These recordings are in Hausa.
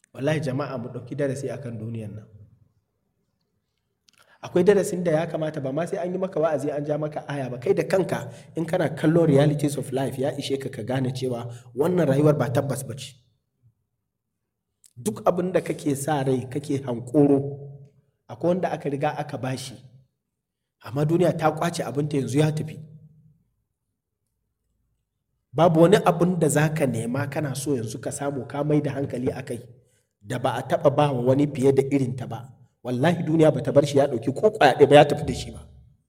wallahi jama'a mu ɗauki darasi akan duniyan nan akwai darasin da ya kamata ba ma sai an yi maka wa'azi an ja maka aya ba kai da kanka in kana kallon realities of life ya ishe ka ka gane cewa wannan rayuwar ba tabbas ba ce duk abin da kake sa rai kake hankoro akwai wanda aka riga aka bashi amma duniya ta kwace abinta yanzu ya tafi babu wani abin da za ka nema kana so yanzu ka samu ka mai da hankali a kai da ba a taɓa ba wa wani fiye da irinta ba wallahi duniya ba ta bar shi ya ɗauki ko ƙwaya ba ya tafi da shi ba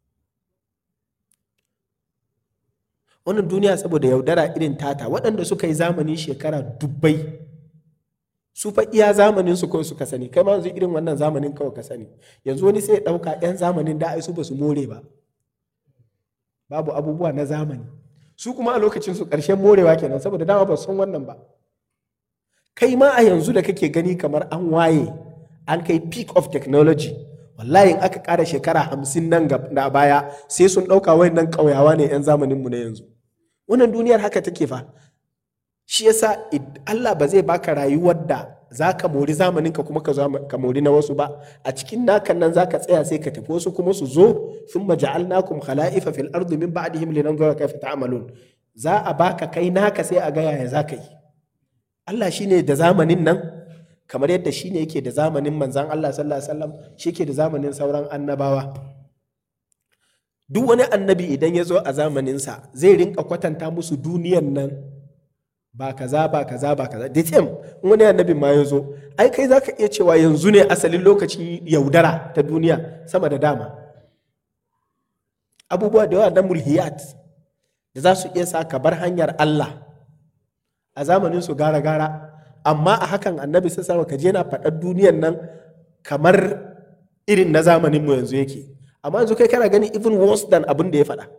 wannan duniya saboda yaudara irin tata waɗanda suka yi zamani shekara dubbai su fa iya zamanin su kawai suka sani kai ma yanzu irin wannan zamanin kawai ka sani yanzu wani sai ya ɗauka 'yan zamanin da ai su ba su more ba babu abubuwa na zamani su kuma a lokacin su ƙarshen morewa kenan saboda dama ba san wannan ba kai ma a yanzu da kake gani kamar an waye an kai peak of technology wallahi in aka ƙara shekara hamsin nan da baya sai sun ɗauka wayannan ƙauyawa ne 'yan zamaninmu na yanzu wannan duniyar haka take fa shi yasa Allah ba zai baka rayuwar da za ka mori zamanin ka kuma ka mori na wasu ba a cikin nakan nan za ka tsaya sai ka tafi wasu kuma su zo sun maja'alnakum khala'ifa fil ardi min ba'dihim linanzura kayfa ta'malun za a baka kai naka sai a ga yaya za ka yi Allah shine da zamanin nan kamar yadda shine yake da zamanin manzan Allah sallallahu alaihi wasallam shi ke da zamanin sauran annabawa duk wani annabi idan ya zo a zamaninsa zai rinka kwatanta musu duniyan nan ba kaza ba kaza ba kaza da tem wani annabin ma ya zo ai kai za ka iya cewa yanzu ne asalin lokacin yaudara ta duniya sama da dama abubuwa da yawa na mulhiyat da za su iya sa ka bar hanyar Allah a zamanin su gara gara amma a hakan annabi sun sama ka je na faɗar duniyan nan kamar irin na zamanin mu yanzu yake amma yanzu kai kana gani even worse than abin da ya faɗa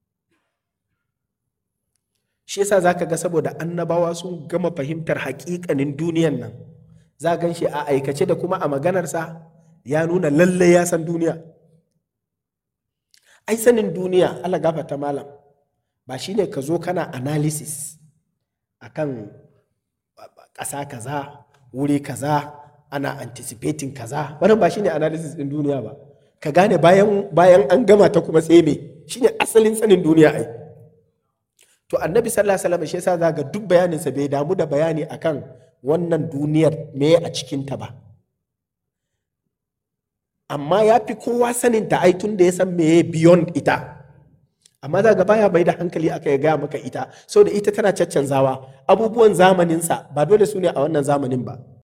shi yasa zaka ga saboda annabawa sun gama fahimtar haƙiƙanin duniyan nan za gan shi a aikace da kuma a maganarsa ya nuna lalle ya san duniya ai sanin duniya Allah gafarta malam ba shine ka zo kana analysis akan ƙasa kaza wuri kaza ana anticipating kaza wannan ba shine analysis din duniya ba ka gane bayan bayan an gama ta kuma sai me shine asalin sanin duniya ai to annabi sallallahu alaihi wasallam shi yasa zaga duk bayaninsa bai damu da bayani akan wannan duniyar me a cikin ta ba amma ya fi kowa sanin ta ai tun da ya san meye beyond ita amma za ga baya bai da hankali aka ya gaya maka ita so da ita tana caccanzawa abubuwan zamaninsa ba dole su ne a wannan zamanin ba